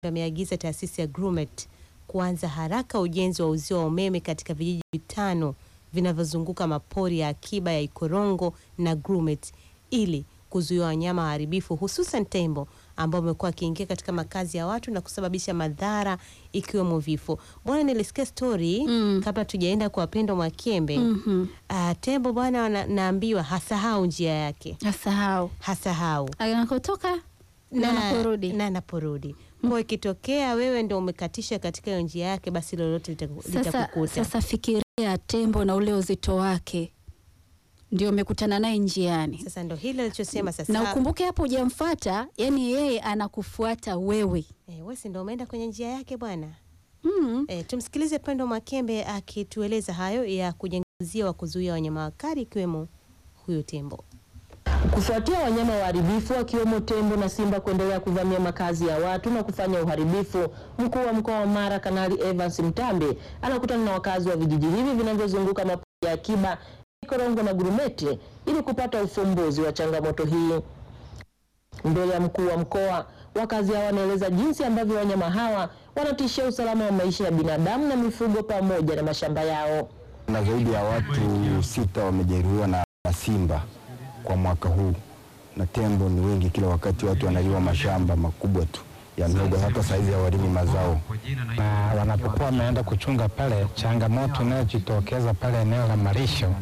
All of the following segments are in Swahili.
ameagiza taasisi ya Grumeti kuanza haraka ujenzi wa uzio wa umeme katika vijiji vitano vinavyozunguka mapori ya akiba ya Ikorongo na Grumeti ili kuzuia wanyama waharibifu hususan tembo ambao wamekuwa wakiingia katika makazi ya watu na kusababisha madhara ikiwemo vifo. Bwana, nilisikia stori Mm. kabla tujaenda kwa Pendo Mwakembe. Mhm. Ah, tembo bwana, wana- naambiwa hasahau njia yake, Asahau hasahau anakotoka na anaporudi. na anaporudi. Kwa ikitokea wewe ndo umekatisha katika hiyo njia yake, basi lolote litaku- Sasa, litakukuta. sasa fikiria tembo na ule uzito wake ndio umekutana naye njiani, Sasa ndo hilo alichosema sasa. na ukumbuke hapo hujamfuata, yani yeye anakufuata wewe. Eh, wewe si ndo umeenda kwenye njia yake bwana. Mm. Eh, tumsikilize Pendo Makembe akitueleza hayo ya kujenga uzio wa kuzuia wanyama wakali ikiwemo huyo tembo. Kufuatia wanyama waharibifu wakiwemo tembo na simba kuendelea kuvamia makazi ya watu na kufanya uharibifu, mkuu wa mkoa wa Mara Kanali Evans Mtambe anakutana na wakazi wa vijiji hivi vinavyozunguka mapori ya akiba Ikorongo na Grumeti ili kupata ufumbuzi wa changamoto hii. Mbele ya mkuu wa mkoa, wakazi hao wanaeleza jinsi ambavyo wanyama hawa wanatishia usalama wa maisha ya binadamu na mifugo pamoja na mashamba yao. na zaidi ya watu sita wamejeruhiwa na na simba kwa mwaka huu, na tembo ni wengi. Kila wakati watu wanaliwa mashamba makubwa tu ya mihogo, hata saizi hawalimi mazao. na wanapokuwa wameenda kuchunga pale, changamoto inayojitokeza pale eneo la malisho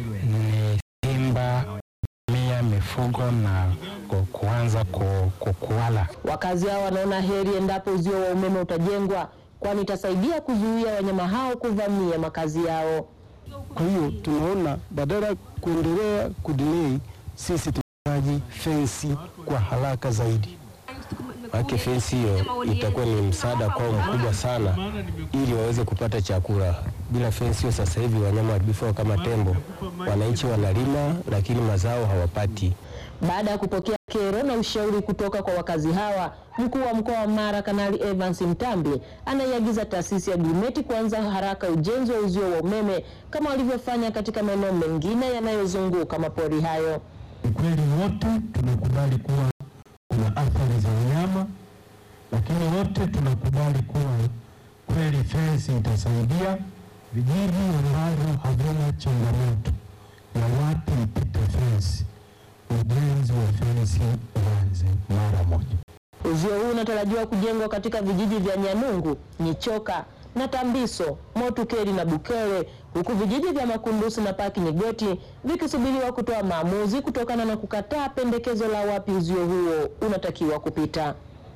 ni simba mia mifugo na ku- kuanza ku- ku- kuwala. Wakazi hao wanaona heri endapo uzio wa umeme utajengwa, kwani itasaidia kuzuia wanyama hao kuvamia makazi yao. Kwa hiyo tunaona badala ya kuendelea kudelay, sisi tunahitaji fensi kwa haraka zaidi. Maana fensi hiyo itakuwa ni msaada kwao mkubwa sana, ili waweze kupata chakula. Bila fensi hiyo, sasa hivi wanyama waharibifu kama tembo, wananchi wanalima lakini mazao hawapati. Baada ya kupokea kero na ushauri kutoka kwa wakazi hawa, mkuu wa mkoa wa Mara Kanali Evans Mtambi anaiagiza taasisi ya Grumeti kuanza haraka ujenzi wa uzio wa umeme kama walivyofanya katika maeneo mengine yanayozunguka mapori hayo. Ukweli wote tunakubali kuwa kuna athari za wanyama, lakini wote tunakubali kuwa kweli fensi itasaidia vijiji ambavyo havina changamoto na watu mpite fensi. Ujenzi wa fensi uanze mara moja. Uzio huu unatarajiwa kujengwa katika vijiji vya Nyanungu, Nyichoka na Tambiso, Motukeri na Bukere, huku vijiji vya Makundusi na Paki Nyigoti vikisubiriwa kutoa maamuzi kutokana na kukataa pendekezo la wapi uzio huo unatakiwa kupita.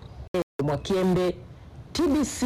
Mwakiembe, TBC,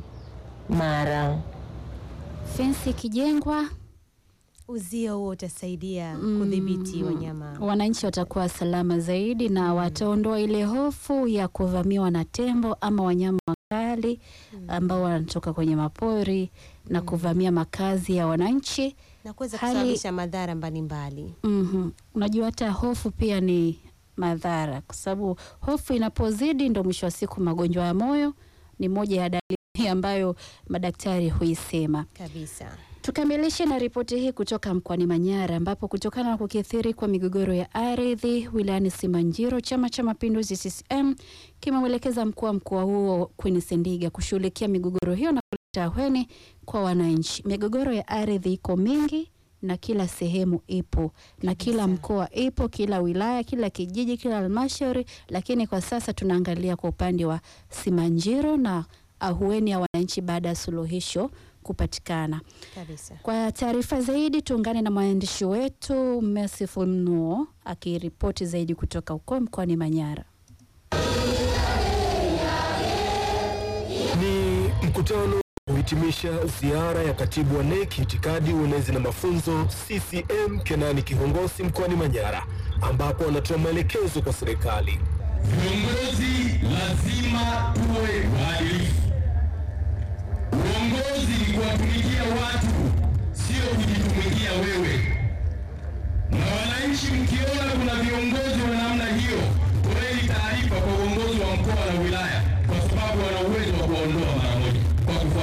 Mara. Fensi ikijengwa, Uzio huo utasaidia Mm. kudhibiti wanyama. wananchi watakuwa salama zaidi na wataondoa ile hofu ya kuvamiwa na tembo ama wanyama wakali ambao wanatoka kwenye mapori na kuvamia makazi ya wananchi. na kuweza Hali- kusababisha madhara mbalimbali. Mhm. Unajua hata hofu pia ni madhara, kwa sababu hofu inapozidi ndo mwisho wa siku magonjwa ya moyo ni moja ya dalili ambayo madaktari huisema. Kabisa. Tukamilishe na ripoti hii kutoka mkoani Manyara ambapo kutokana na kukithiri kwa migogoro ya ardhi wilayani Simanjiro, Chama cha Mapinduzi CCM kimemwelekeza mkuu wa mkoa huo Queen Sendiga kushughulikia migogoro hiyo na kuleta ahueni kwa wananchi. Migogoro ya ardhi iko mingi na kila sehemu ipo na kila mkoa ipo, kila wilaya, kila kijiji, kila halmashauri, lakini kwa sasa tunaangalia kwa upande wa Simanjiro na ahueni ya wananchi baada ya suluhisho kupatikana. Kabisa. Kwa taarifa zaidi tuungane na mwandishi wetu Merciful Mnuo akiripoti zaidi kutoka huko mkoani Manyara. Ni mkutano kuhitimisha ziara ya katibu wa NEC itikadi, uenezi na mafunzo CCM Kenani Kihongosi mkoani Manyara, ambapo anatoa maelekezo kwa serikali. Viongozi lazima tuwe waadilifu. Uongozi ni kuwatumikia watu, sio kujitumikia wewe. Na wananchi, mkiona kuna viongozi wa namna hiyo, toeni taarifa kwa uongozi wa mkoa na wilaya, kwa sababu wana uwezo wa kuwaondoa mara moja kwa kufuata